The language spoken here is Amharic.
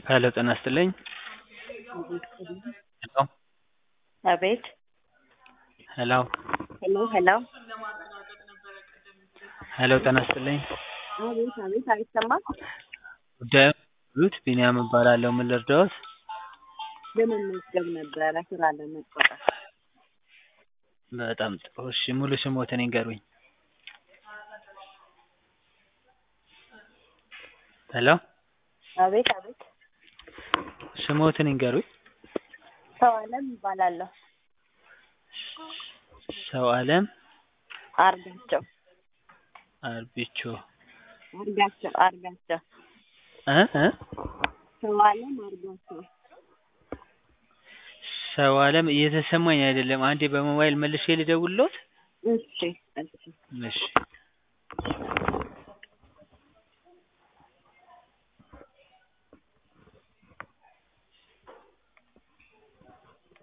ሄሎ ጤና ይስጥልኝ ሄሎ አቤት ሄሎ ሄሎ ሄሎ ሄሎ ጤና ይስጥልኝ አቤት አቤት አይሰማም ጉዳዩን የሚሉት ቢኒያም እባላለሁ ምን ልርዳዎት ለመመዝገብ ነበረ ስራ ለመቀጠር በጣም ጥሩ እሺ ሙሉ ስምዎትን ይንገሩኝ ሄሎ አቤት አቤት ስምዎትን ይንገሩኝ ሰው አለም እባላለሁ ሰው አለም አርጋቸው አርቢቾ አርጋቸው አርጋቸው እ እ ሰው አለም አርጋቸው ሰው አለም እየተሰማኝ አይደለም አንዴ በሞባይል መልሼ ልደውልልዎት እሺ እሺ እሺ